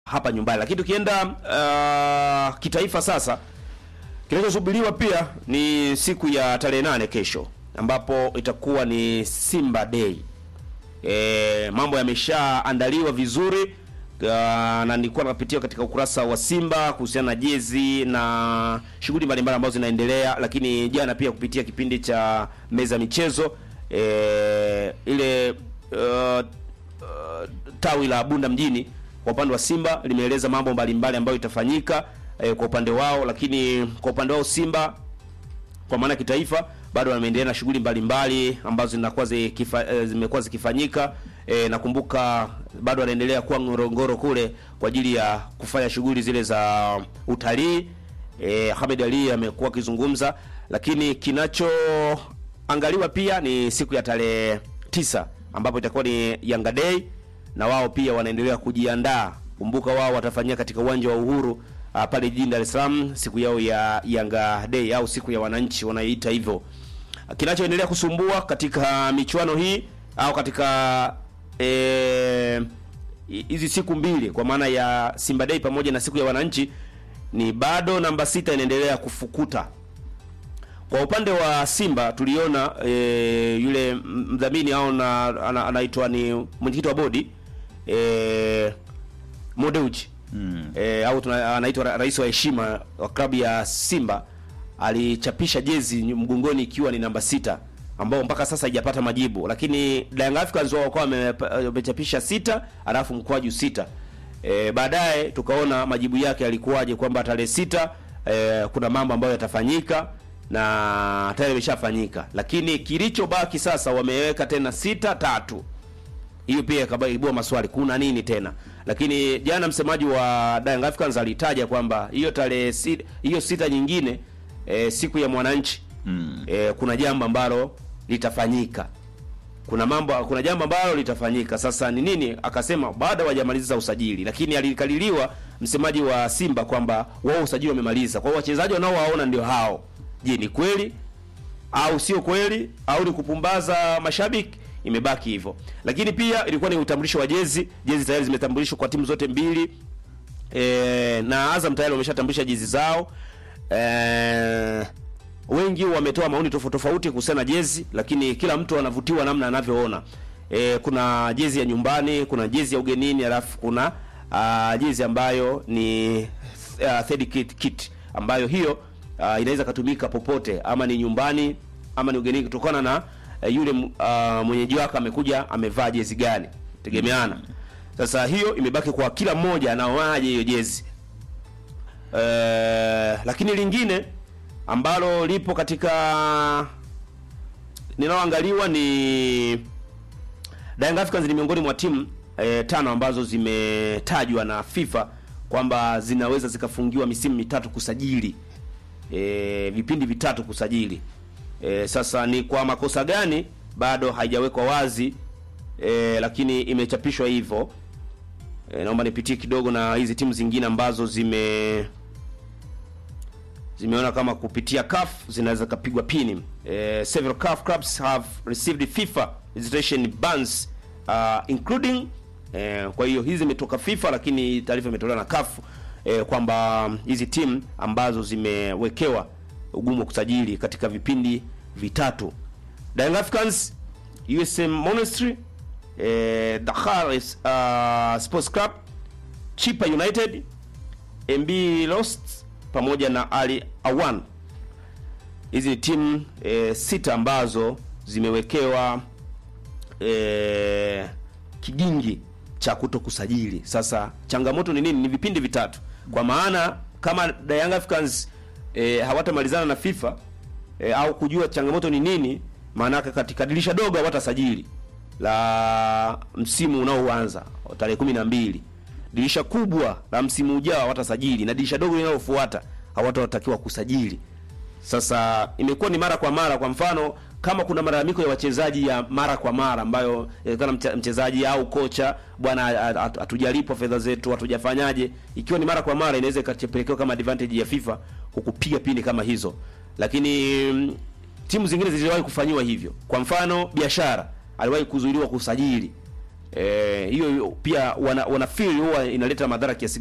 hapa nyumbani. Lakini tukienda uh, kitaifa sasa, kinachosubiriwa pia ni siku ya tarehe nane kesho, ambapo itakuwa ni Simba Day. E, mambo yameshaandaliwa vizuri uh, na nilikuwa napitia katika ukurasa wa Simba kuhusiana na jezi na shughuli mbalimbali ambazo zinaendelea, lakini jana pia kupitia kipindi cha meza michezo e, ile uh, uh, tawi la Bunda mjini kwa upande wa Simba limeeleza mambo mbalimbali ambayo itafanyika eh, kwa upande wao, lakini kwa upande wao Simba kwa maana kitaifa bado wameendelea na shughuli mbalimbali ambazo zinakuwa zikifa, eh, zimekuwa zikifanyika. Eh, nakumbuka bado wanaendelea kuwa Ngorongoro kule kwa ajili ya kufanya shughuli zile za utalii. Eh, Ahmed Ali amekuwa akizungumza, lakini kinachoangaliwa pia ni siku ya tarehe tisa ambapo itakuwa ni Yanga Day na wao pia wanaendelea kujiandaa. Kumbuka wao watafanyia katika uwanja wa Uhuru uh, pale jijini Dar es Salaam siku yao ya Yanga Day au siku ya wananchi wanaiita hivyo. Kinachoendelea kusumbua katika michuano hii au katika eh, hizi siku mbili kwa maana ya Simba Day pamoja na siku ya wananchi ni bado namba sita inaendelea kufukuta. Kwa upande wa Simba tuliona e, yule mdhamini au anaitwa ni mwenyekiti wa bodi e, Modeuji mm. e, au anaitwa rais wa heshima wa klabu ya Simba alichapisha jezi mgongoni ikiwa ni namba sita ambao mpaka sasa haijapata majibu, lakini Young Africans wao wakawa wamechapisha sita alafu mkwaju sita. E, baadaye tukaona majibu yake yalikuwaje kwamba tarehe sita e, kuna mambo ambayo yatafanyika na tayari imeshafanyika, lakini kilichobaki sasa wameweka tena sita tatu. Hiyo pia ikaibua maswali, kuna nini tena? Lakini jana msemaji wa Young Africans alitaja kwamba hiyo tarehe sita, hiyo sita nyingine e, siku ya mwananchi mm. e, kuna jambo ambalo litafanyika, kuna mambo, kuna jambo ambalo litafanyika. Sasa ni nini? Akasema baada hawajamaliza usajili, lakini alikaliliwa msemaji wa Simba kwamba wao usajili wamemaliza, kwa hiyo wachezaji wanaowaona ndio hao Je, ni kweli au sio kweli au ni kupumbaza mashabiki? Imebaki hivyo, lakini pia ilikuwa ni utambulisho wa jezi. Jezi tayari zimetambulishwa kwa timu zote mbili e, na Azam tayari wameshatambulisha jezi zao e, wengi wametoa maoni tofauti tofauti kuhusiana na jezi, lakini kila mtu anavutiwa namna anavyoona. E, kuna jezi ya nyumbani, kuna jezi ya ugenini, alafu kuna uh, jezi ambayo ni uh, third kit, kit ambayo hiyo Uh, inaweza katumika popote ama ni nyumbani ama ni ugenini kutokana na uh, yule uh, mwenyeji wake amekuja amevaa jezi gani, tegemeana. Sasa hiyo imebaki kwa kila mmoja anaoaje hiyo jezi uh, lakini lingine ambalo lipo katika linaloangaliwa ni Young Africans ni miongoni mwa timu eh, tano ambazo zimetajwa na FIFA kwamba zinaweza zikafungiwa misimu mitatu kusajili E, vipindi vitatu kusajili. E, sasa ni kwa makosa gani bado haijawekwa wazi e, lakini imechapishwa hivyo. E, naomba nipitie kidogo na hizi timu zingine ambazo zime zimeona kama kupitia CAF zinaweza kapigwa pini. E, several CAF clubs have received FIFA registration bans uh, including e, kwa hiyo hizi zimetoka FIFA, lakini taarifa imetolewa na CAF E, kwamba hizi timu ambazo zimewekewa ugumu wa kusajili katika vipindi vitatu: Young Africans, USM Monastir, e, Dakar uh, Sports Club, Chipa United, MB Lost pamoja na Ali Awan. Hizi ni timu e, sita ambazo zimewekewa e, kigingi cha kuto kusajili. Sasa changamoto ni nini? Ni vipindi vitatu, kwa maana kama Young Africans e, hawatamalizana na FIFA e, au kujua changamoto ni nini, maana katika dirisha dogo hawatasajili la msimu unaoanza tarehe kumi na mbili, dirisha kubwa la msimu ujao hawatasajili, na dirisha dogo linalofuata hawatatakiwa kusajili. Sasa imekuwa ni mara kwa mara, kwa mfano kama kuna malalamiko ya wachezaji ya mara kwa mara ambayo kana mchezaji au kocha, bwana, hatujalipwa fedha zetu, hatujafanyaje, ikiwa ni mara kwa mara, inaweza ikapelekewa kama advantage ya FIFA kukupiga pindi kama hizo. Lakini mm, timu zingine ziliwahi kufanyiwa hivyo. Kwa mfano, biashara aliwahi kuzuiliwa kusajili eh, hiyo hiyo pia wana, wana feel huwa inaleta madhara kiasi